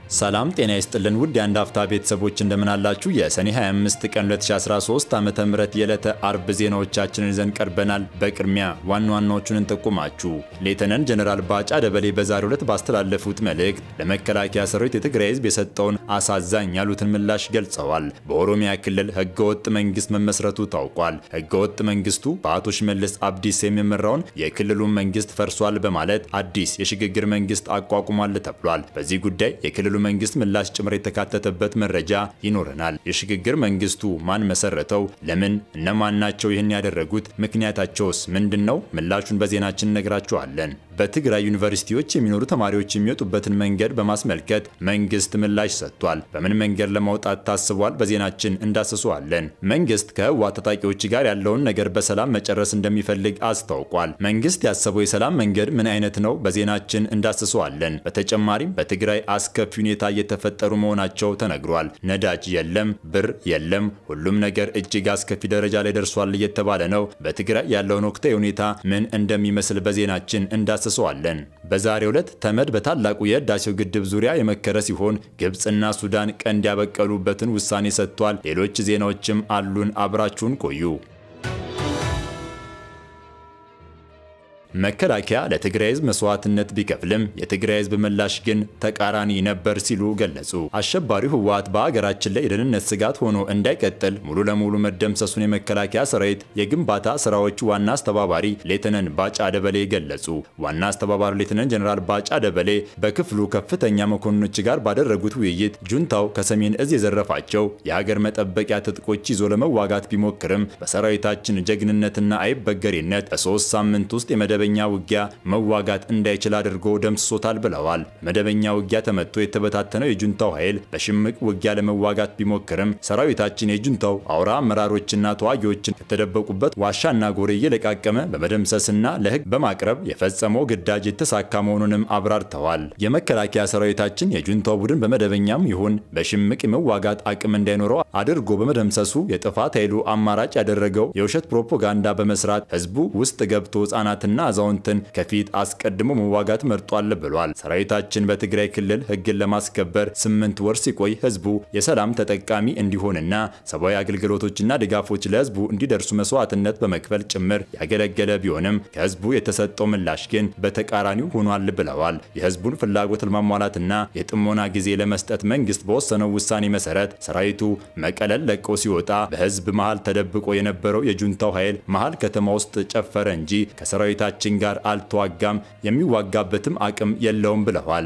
ሰላም ጤና ይስጥልን ውድ የአንድ አፍታ ቤተሰቦች እንደምናላችሁ የሰኔ 25 ቀን 2013 ዓ ም የዕለተ አርብ ዜናዎቻችንን ይዘን ቀርበናል። በቅድሚያ ዋና ዋናዎቹን እንጠቁማችሁ። ሌተናንት ጀነራል ባጫ ደበሌ በዛሬው ዕለት ባስተላለፉት መልእክት ለመከላከያ ሰራዊት የትግራይ ህዝብ የሰጠውን አሳዛኝ ያሉትን ምላሽ ገልጸዋል። በኦሮሚያ ክልል ህገወጥ መንግስት መመስረቱ ታውቋል። ህገወጥ መንግስቱ በአቶ ሽመልስ አብዲስ የሚመራውን የክልሉን መንግስት ፈርሷል በማለት አዲስ የሽግግር መንግስት አቋቁሟል ተብሏል። በዚህ ጉዳይ የክልሉ መንግስት ምላሽ ጭምር የተካተተበት መረጃ ይኖረናል። የሽግግር መንግስቱ ማን መሰረተው? ለምን? እነማን ናቸው ይህን ያደረጉት? ምክንያታቸውስ ምንድን ነው? ምላሹን በዜናችን እነግራችኋለን። በትግራይ ዩኒቨርሲቲዎች የሚኖሩ ተማሪዎች የሚወጡበትን መንገድ በማስመልከት መንግስት ምላሽ ሰጥቷል። በምን መንገድ ለማውጣት ታስቧል? በዜናችን እንዳስሰዋለን። መንግስት ከህወሓት ታጣቂዎች ጋር ያለውን ነገር በሰላም መጨረስ እንደሚፈልግ አስታውቋል። መንግስት ያሰበው የሰላም መንገድ ምን አይነት ነው? በዜናችን እንዳስሰዋለን። በተጨማሪም በትግራይ አስከፊ ሁኔታ እየተፈጠሩ መሆናቸው ተነግሯል። ነዳጅ የለም፣ ብር የለም፣ ሁሉም ነገር እጅግ አስከፊ ደረጃ ላይ ደርሷል እየተባለ ነው። በትግራይ ያለውን ወቅታዊ ሁኔታ ምን እንደሚመስል በዜናችን እንዳስሰዋለን። በዛሬው ዕለት ተመድ በታላቁ የህዳሴው ግድብ ዙሪያ የመከረ ሲሆን ግብፅና ሱዳን ቀንድ ያበቀሉበትን ውሳኔ ሰጥቷል። ሌሎች ዜናዎችም አሉን። አብራችሁን ቆዩ። መከላከያ ለትግራይ ህዝብ መስዋዕትነት ቢከፍልም የትግራይ ህዝብ ምላሽ ግን ተቃራኒ ነበር ሲሉ ገለጹ። አሸባሪው ህወሓት በሀገራችን ላይ የደህንነት ስጋት ሆኖ እንዳይቀጥል ሙሉ ለሙሉ መደምሰሱን የመከላከያ ሰራዊት የግንባታ ስራዎች ዋና አስተባባሪ ሌተናንት ባጫ ደበሌ ገለጹ። ዋና አስተባባሪ ሌተናንት ጀነራል ባጫ ደበሌ በክፍሉ ከፍተኛ መኮንኖች ጋር ባደረጉት ውይይት ጁንታው ከሰሜን እዝ የዘረፋቸው የሀገር መጠበቂያ ትጥቆች ይዞ ለመዋጋት ቢሞክርም በሰራዊታችን ጀግንነትና አይበገሬነት በሶስት ሳምንት ውስጥ የመደ መደበኛ ውጊያ መዋጋት እንዳይችል አድርጎ ደምስሶታል ብለዋል። መደበኛ ውጊያ ተመቶ የተበታተነው የጁንታው ኃይል በሽምቅ ውጊያ ለመዋጋት ቢሞክርም ሰራዊታችን የጁንታው አውራ አመራሮችና ተዋጊዎችን ከተደበቁበት ዋሻና ጎሬ እየለቃቀመ በመደምሰስና ለህግ በማቅረብ የፈጸመው ግዳጅ የተሳካ መሆኑንም አብራርተዋል። የመከላከያ ሰራዊታችን የጁንታው ቡድን በመደበኛም ይሁን በሽምቅ የመዋጋት አቅም እንዳይኖረው አድርጎ በመደምሰሱ የጥፋት ኃይሉ አማራጭ ያደረገው የውሸት ፕሮፓጋንዳ በመስራት ህዝቡ ውስጥ ገብቶ ህጻናትና አዛውንትን ከፊት አስቀድሞ መዋጋት መርጧል ብሏል። ሰራዊታችን በትግራይ ክልል ህግን ለማስከበር ስምንት ወር ሲቆይ ህዝቡ የሰላም ተጠቃሚ እንዲሆንና ሰብአዊ አገልግሎቶችና ድጋፎች ለህዝቡ እንዲደርሱ መስዋዕትነት በመክፈል ጭምር ያገለገለ ቢሆንም ከህዝቡ የተሰጠው ምላሽ ግን በተቃራኒው ሆኗል ብለዋል። የህዝቡን ፍላጎት ለማሟላትና የጥሞና ጊዜ ለመስጠት መንግስት በወሰነው ውሳኔ መሰረት ሰራዊቱ መቀለል ለቆ ሲወጣ በህዝብ መሃል ተደብቆ የነበረው የጁንታው ኃይል መሃል ከተማ ውስጥ ጨፈረ እንጂ ከሰራዊታችን ችን ጋር አልተዋጋም፣ የሚዋጋበትም አቅም የለውም ብለዋል።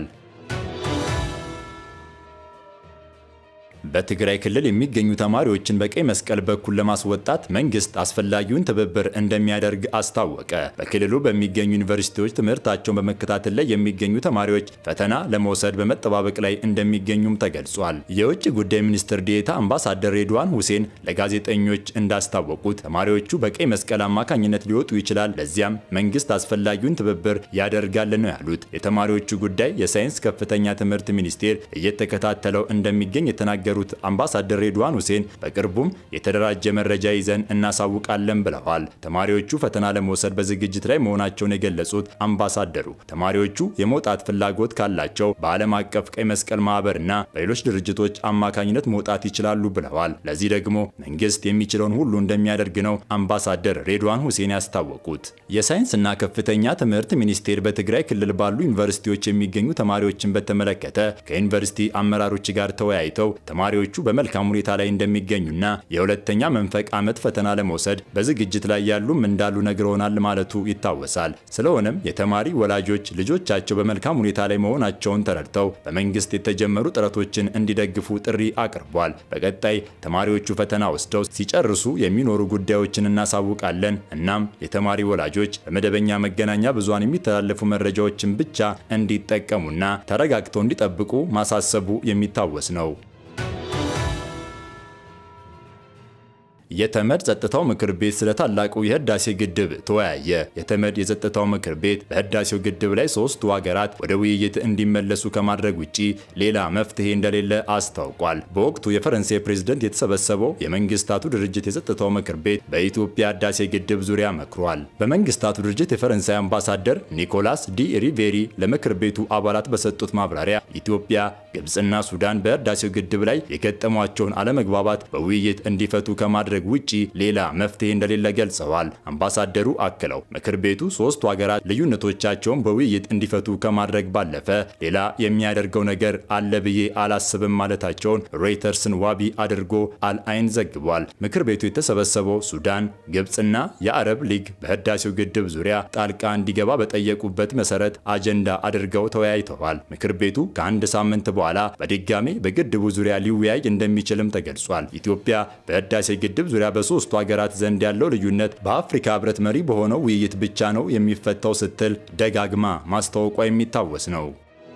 በትግራይ ክልል የሚገኙ ተማሪዎችን በቀይ መስቀል በኩል ለማስወጣት መንግስት አስፈላጊውን ትብብር እንደሚያደርግ አስታወቀ። በክልሉ በሚገኙ ዩኒቨርሲቲዎች ትምህርታቸውን በመከታተል ላይ የሚገኙ ተማሪዎች ፈተና ለመውሰድ በመጠባበቅ ላይ እንደሚገኙም ተገልጿል። የውጭ ጉዳይ ሚኒስትር ዴኤታ አምባሳደር ሬድዋን ሁሴን ለጋዜጠኞች እንዳስታወቁት ተማሪዎቹ በቀይ መስቀል አማካኝነት ሊወጡ ይችላል፣ ለዚያም መንግስት አስፈላጊውን ትብብር ያደርጋል ነው ያሉት። የተማሪዎቹ ጉዳይ የሳይንስ ከፍተኛ ትምህርት ሚኒስቴር እየተከታተለው እንደሚገኝ የተናገሩ ሩት አምባሳደር ሬድዋን ሁሴን በቅርቡም የተደራጀ መረጃ ይዘን እናሳውቃለን ብለዋል። ተማሪዎቹ ፈተና ለመውሰድ በዝግጅት ላይ መሆናቸውን የገለጹት አምባሳደሩ ተማሪዎቹ የመውጣት ፍላጎት ካላቸው በዓለም አቀፍ ቀይ መስቀል ማህበርና በሌሎች ድርጅቶች አማካኝነት መውጣት ይችላሉ ብለዋል። ለዚህ ደግሞ መንግስት የሚችለውን ሁሉ እንደሚያደርግ ነው አምባሳደር ሬድዋን ሁሴን ያስታወቁት። የሳይንስና ከፍተኛ ትምህርት ሚኒስቴር በትግራይ ክልል ባሉ ዩኒቨርሲቲዎች የሚገኙ ተማሪዎችን በተመለከተ ከዩኒቨርሲቲ አመራሮች ጋር ተወያይተው ተማሪዎቹ በመልካም ሁኔታ ላይ እንደሚገኙና የሁለተኛ መንፈቅ ዓመት ፈተና ለመውሰድ በዝግጅት ላይ ያሉም እንዳሉ ነግረውናል ማለቱ ይታወሳል። ስለሆነም የተማሪ ወላጆች ልጆቻቸው በመልካም ሁኔታ ላይ መሆናቸውን ተረድተው በመንግስት የተጀመሩ ጥረቶችን እንዲደግፉ ጥሪ አቅርቧል። በቀጣይ ተማሪዎቹ ፈተና ወስደው ሲጨርሱ የሚኖሩ ጉዳዮችን እናሳውቃለን። እናም የተማሪ ወላጆች በመደበኛ መገናኛ ብዙሃን የሚተላለፉ መረጃዎችን ብቻ እንዲጠቀሙና ተረጋግተው እንዲጠብቁ ማሳሰቡ የሚታወስ ነው። የተመድ ጸጥታው ምክር ቤት ስለ ታላቁ የህዳሴ ግድብ ተወያየ። የተመድ የጸጥታው ምክር ቤት በህዳሴው ግድብ ላይ ሶስቱ ሀገራት ወደ ውይይት እንዲመለሱ ከማድረግ ውጪ ሌላ መፍትሄ እንደሌለ አስታውቋል። በወቅቱ የፈረንሳይ ፕሬዝደንት የተሰበሰበው የመንግስታቱ ድርጅት የጸጥታው ምክር ቤት በኢትዮጵያ ህዳሴ ግድብ ዙሪያ መክሯል። በመንግስታቱ ድርጅት የፈረንሳይ አምባሳደር ኒኮላስ ዲ ሪቬሪ ለምክር ቤቱ አባላት በሰጡት ማብራሪያ ኢትዮጵያ፣ ግብፅና ሱዳን በህዳሴው ግድብ ላይ የገጠሟቸውን አለመግባባት በውይይት እንዲፈቱ ከማድረግ ውጪ ሌላ መፍትሄ እንደሌለ ገልጸዋል። አምባሳደሩ አክለው ምክር ቤቱ ሶስቱ ሀገራት ልዩነቶቻቸውን በውይይት እንዲፈቱ ከማድረግ ባለፈ ሌላ የሚያደርገው ነገር አለ ብዬ አላስብም ማለታቸውን ሮይተርስን ዋቢ አድርጎ አልአይን ዘግቧል። ምክር ቤቱ የተሰበሰበው ሱዳን፣ ግብፅና የአረብ ሊግ በህዳሴው ግድብ ዙሪያ ጣልቃ እንዲገባ በጠየቁበት መሰረት አጀንዳ አድርገው ተወያይተዋል። ምክር ቤቱ ከአንድ ሳምንት በኋላ በድጋሜ በግድቡ ዙሪያ ሊወያይ እንደሚችልም ተገልጿል። ኢትዮጵያ በህዳሴ ግድብ ዙሪያ በሶስቱ ሀገራት ዘንድ ያለው ልዩነት በአፍሪካ ህብረት መሪ በሆነው ውይይት ብቻ ነው የሚፈታው ስትል ደጋግማ ማስታወቋ የሚታወስ ነው።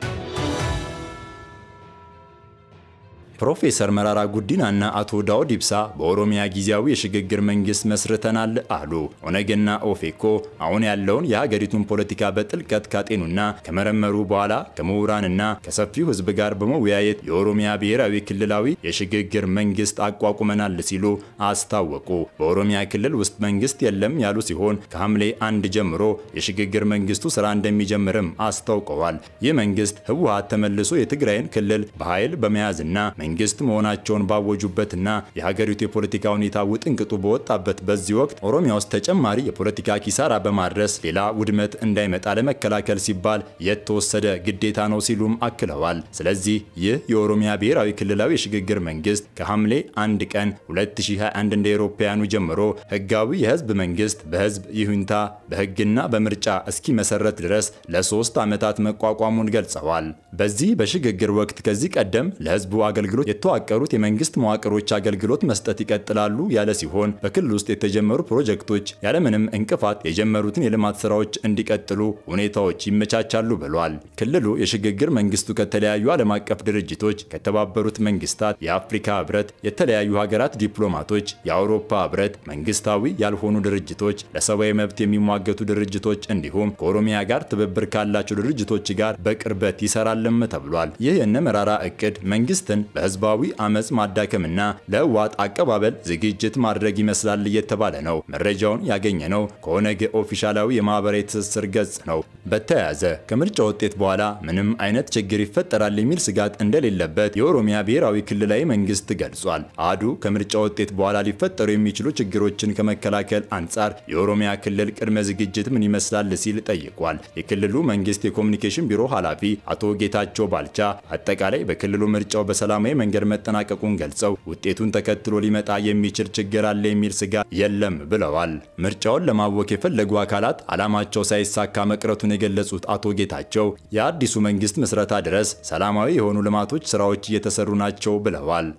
ፕሮፌሰር መራራ ጉዲናና አቶ ዳውድ ኢብሳ በኦሮሚያ ጊዜያዊ የሽግግር መንግስት መስርተናል አሉ። ኦነግና ኦፌኮ አሁን ያለውን የሀገሪቱን ፖለቲካ በጥልቀት ካጤኑና ከመረመሩ በኋላ ከምሁራንና ከሰፊው ህዝብ ጋር በመወያየት የኦሮሚያ ብሔራዊ ክልላዊ የሽግግር መንግስት አቋቁመናል ሲሉ አስታወቁ። በኦሮሚያ ክልል ውስጥ መንግስት የለም ያሉ ሲሆን ከሐምሌ አንድ ጀምሮ የሽግግር መንግስቱ ስራ እንደሚጀምርም አስታውቀዋል። ይህ መንግስት ህወሀት ተመልሶ የትግራይን ክልል በኃይል በመያዝና መንግስት መሆናቸውን ባወጁበትና የሀገሪቱ የፖለቲካ ሁኔታ ውጥንቅጡ በወጣበት በዚህ ወቅት ኦሮሚያ ውስጥ ተጨማሪ የፖለቲካ ኪሳራ በማድረስ ሌላ ውድመት እንዳይመጣ ለመከላከል ሲባል የተወሰደ ግዴታ ነው ሲሉም አክለዋል። ስለዚህ ይህ የኦሮሚያ ብሔራዊ ክልላዊ የሽግግር መንግስት ከሐምሌ አንድ ቀን 2021 እንደ አውሮፓውያኑ ጀምሮ ህጋዊ የህዝብ መንግስት በህዝብ ይሁንታ በህግና በምርጫ እስኪመሰረት ድረስ ለሶስት ዓመታት መቋቋሙን ገልጸዋል። በዚህ በሽግግር ወቅት ከዚህ ቀደም ለህዝቡ አገልግሎት የተዋቀሩት የመንግስት መዋቅሮች አገልግሎት መስጠት ይቀጥላሉ ያለ ሲሆን በክልል ውስጥ የተጀመሩ ፕሮጀክቶች ያለምንም እንቅፋት የጀመሩትን የልማት ስራዎች እንዲቀጥሉ ሁኔታዎች ይመቻቻሉ ብሏል። ክልሉ የሽግግር መንግስቱ ከተለያዩ ዓለም አቀፍ ድርጅቶች፣ ከተባበሩት መንግስታት፣ የአፍሪካ ህብረት፣ የተለያዩ ሀገራት ዲፕሎማቶች፣ የአውሮፓ ህብረት፣ መንግስታዊ ያልሆኑ ድርጅቶች፣ ለሰብአዊ መብት የሚሟገቱ ድርጅቶች እንዲሁም ከኦሮሚያ ጋር ትብብር ካላቸው ድርጅቶች ጋር በቅርበት ይሰራልም ተብሏል። ይህ የነ መራራ እቅድ መንግስትን በህዝባዊ አመፅ ማዳከምና ለህወሓት አቀባበል ዝግጅት ማድረግ ይመስላል እየተባለ ነው። መረጃውን ያገኘ ነው ከኦነግ ኦፊሻላዊ የማህበራዊ ትስስር ገጽ ነው። በተያያዘ ከምርጫ ውጤት በኋላ ምንም አይነት ችግር ይፈጠራል የሚል ስጋት እንደሌለበት የኦሮሚያ ብሔራዊ ክልላዊ መንግስት ገልጿል። አዱ ከምርጫ ውጤት በኋላ ሊፈጠሩ የሚችሉ ችግሮችን ከመከላከል አንጻር የኦሮሚያ ክልል ቅድመ ዝግጅት ምን ይመስላል ሲል ጠይቋል። የክልሉ መንግስት የኮሚኒኬሽን ቢሮ ኃላፊ አቶ ጌታቸው ባልቻ አጠቃላይ በክልሉ ምርጫው በሰላማዊ መንገድ መጠናቀቁን ገልጸው ውጤቱን ተከትሎ ሊመጣ የሚችል ችግር አለ የሚል ስጋት የለም ብለዋል። ምርጫውን ለማወክ የፈለጉ አካላት ዓላማቸው ሳይሳካ መቅረቱን የገለጹት አቶ ጌታቸው የአዲሱ መንግስት ምስረታ ድረስ ሰላማዊ የሆኑ ልማቶች ስራዎች እየተሰሩ ናቸው ብለዋል።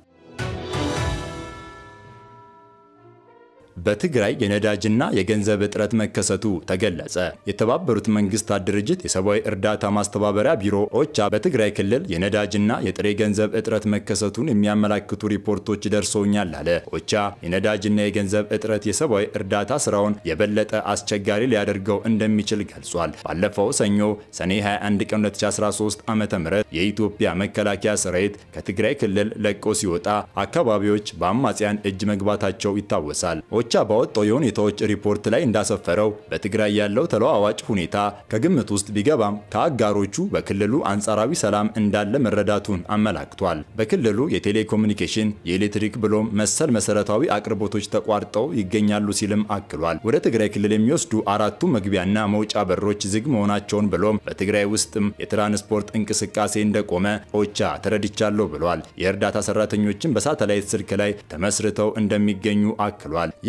በትግራይ የነዳጅና የገንዘብ እጥረት መከሰቱ ተገለጸ። የተባበሩት መንግስታት ድርጅት የሰብአዊ እርዳታ ማስተባበሪያ ቢሮ ኦቻ በትግራይ ክልል የነዳጅና የጥሬ ገንዘብ እጥረት መከሰቱን የሚያመላክቱ ሪፖርቶች ደርሰውኛል አለ። ኦቻ የነዳጅና የገንዘብ እጥረት የሰብአዊ እርዳታ ስራውን የበለጠ አስቸጋሪ ሊያደርገው እንደሚችል ገልጿል። ባለፈው ሰኞ ሰኔ 21 ቀን 2013 ዓ.ም የኢትዮጵያ መከላከያ ሰራዊት ከትግራይ ክልል ለቆ ሲወጣ አካባቢዎች በአማጽያን እጅ መግባታቸው ይታወሳል። ኦቻ ባወጣው የሁኔታዎች ሪፖርት ላይ እንዳሰፈረው በትግራይ ያለው ተለዋዋጭ ሁኔታ ከግምት ውስጥ ቢገባም ከአጋሮቹ በክልሉ አንጻራዊ ሰላም እንዳለ መረዳቱን አመላክቷል። በክልሉ የቴሌኮሙኒኬሽን፣ የኤሌክትሪክ ብሎም መሰል መሰረታዊ አቅርቦቶች ተቋርጠው ይገኛሉ ሲልም አክሏል። ወደ ትግራይ ክልል የሚወስዱ አራቱ መግቢያና መውጫ በሮች ዝግ መሆናቸውን ብሎም በትግራይ ውስጥም የትራንስፖርት እንቅስቃሴ እንደቆመ ኦቻ ተረድቻለሁ ብሏል። የእርዳታ ሰራተኞችን በሳተላይት ስልክ ላይ ተመስርተው እንደሚገኙ አክሏል። ይህ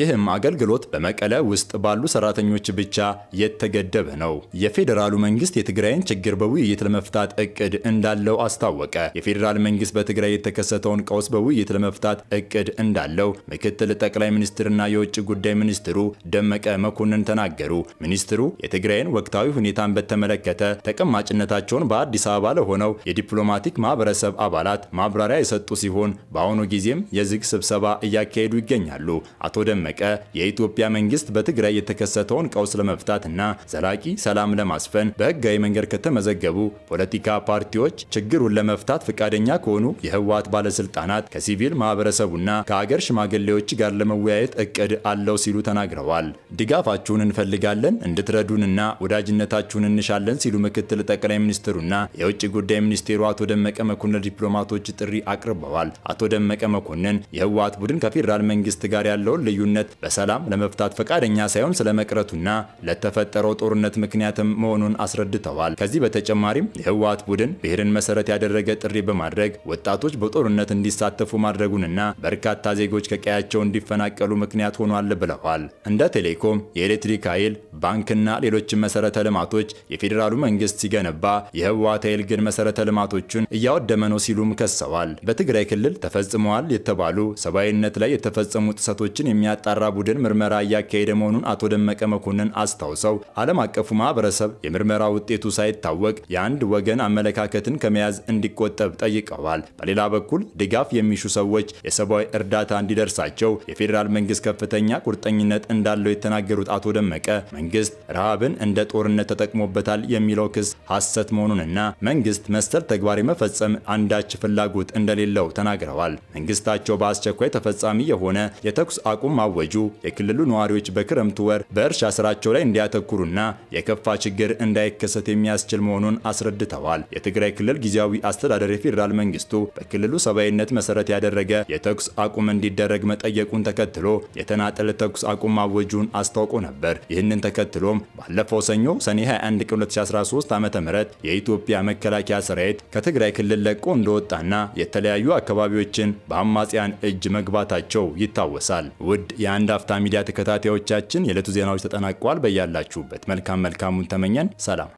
ይህም አገልግሎት በመቀለ ውስጥ ባሉ ሰራተኞች ብቻ የተገደበ ነው። የፌዴራሉ መንግስት የትግራይን ችግር በውይይት ለመፍታት እቅድ እንዳለው አስታወቀ። የፌዴራል መንግስት በትግራይ የተከሰተውን ቀውስ በውይይት ለመፍታት እቅድ እንዳለው ምክትል ጠቅላይ ሚኒስትርና የውጭ ጉዳይ ሚኒስትሩ ደመቀ መኮንን ተናገሩ። ሚኒስትሩ የትግራይን ወቅታዊ ሁኔታን በተመለከተ ተቀማጭነታቸውን በአዲስ አበባ ለሆነው የዲፕሎማቲክ ማህበረሰብ አባላት ማብራሪያ የሰጡ ሲሆን በአሁኑ ጊዜም የዝግ ስብሰባ እያካሄዱ ይገኛሉ። አቶ ደመቀ የኢትዮጵያ መንግስት በትግራይ የተከሰተውን ቀውስ ለመፍታትና ዘላቂ ሰላም ለማስፈን በህጋዊ መንገድ ከተመዘገቡ ፖለቲካ ፓርቲዎች ችግሩን ለመፍታት ፈቃደኛ ከሆኑ የህወሓት ባለስልጣናት ከሲቪል ማህበረሰቡና ከአገር ሽማግሌዎች ጋር ለመወያየት እቅድ አለው ሲሉ ተናግረዋል። ድጋፋችሁን እንፈልጋለን፣ እንድትረዱንና ወዳጅነታችሁን እንሻለን ሲሉ ምክትል ጠቅላይ ሚኒስትሩና የውጭ ጉዳይ ሚኒስቴሩ አቶ ደመቀ መኮንን ዲፕሎማቶች ጥሪ አቅርበዋል። አቶ ደመቀ መኮንን የህወሓት ቡድን ከፌዴራል መንግስት ጋር ያለውን ልዩነት በሰላም ለመፍታት ፈቃደኛ ሳይሆን ስለመቅረቱና ለተፈጠረው ጦርነት ምክንያትም መሆኑን አስረድተዋል። ከዚህ በተጨማሪም የህወሓት ቡድን ብሔርን መሰረት ያደረገ ጥሪ በማድረግ ወጣቶች በጦርነት እንዲሳተፉ ማድረጉንና በርካታ ዜጎች ከቀያቸው እንዲፈናቀሉ ምክንያት ሆኗል ብለዋል። እንደ ቴሌኮም፣ የኤሌክትሪክ ኃይል፣ ባንክና ሌሎችም መሰረተ ልማቶች የፌዴራሉ መንግስት ሲገነባ የህወሓት ኃይል ግን መሰረተ ልማቶቹን እያወደመ ነው ሲሉም ከሰዋል። በትግራይ ክልል ተፈጽመዋል የተባሉ ሰብአዊነት ላይ የተፈጸሙ ጥሰቶችን የሚያጣራ ቡድን ምርመራ እያካሄደ መሆኑን አቶ ደመቀ መኮንን አስታውሰው ዓለም አቀፉ ማህበረሰብ የምርመራ ውጤቱ ሳይታወቅ የአንድ ወገን አመለካከትን ከመያዝ እንዲቆጠብ ጠይቀዋል። በሌላ በኩል ድጋፍ የሚሹ ሰዎች የሰብአዊ እርዳታ እንዲደርሳቸው የፌዴራል መንግስት ከፍተኛ ቁርጠኝነት እንዳለው የተናገሩት አቶ ደመቀ መንግስት ረሃብን እንደ ጦርነት ተጠቅሞበታል የሚለው ክስ ሐሰት መሆኑንና መንግስት መሰል ተግባር የመፈጸም አንዳች ፍላጎት እንደሌለው ተናግረዋል። መንግስታቸው በአስቸኳይ ተፈጻሚ የሆነ የተኩስ አቁም ማወጁ የክልሉ ነዋሪዎች በክረምቱ ወር በእርሻ ስራቸው ላይ እንዲያተኩሩና የከፋ ችግር እንዳይከሰት የሚያስችል መሆኑን አስረድተዋል። የትግራይ ክልል ጊዜያዊ አስተዳደር የፌዴራል መንግስቱ በክልሉ ሰብአዊነት መሰረት ያደረገ የተኩስ አቁም እንዲደረግ መጠየቁን ተከትሎ የተናጠል ተኩስ አቁም ማወጁን አስታውቆ ነበር። ይህንን ተከትሎም ባለፈው ሰኞ ሰኔ 21 ቀን 2013 ዓ.ም የኢትዮጵያ መከላከያ ሰራዊት ከትግራይ ክልል ለቆ እንደወጣና የተለያዩ አካባቢዎችን በአማጽያን እጅ መግባታቸው ይታወሳል። ውድ የአንድ አፍታ ሚዲያ ተከታታዮቻችን የዕለቱ ዜናዎች ተጠናቀዋል። በያላችሁበት መልካም መልካሙን ተመኘን። ሰላም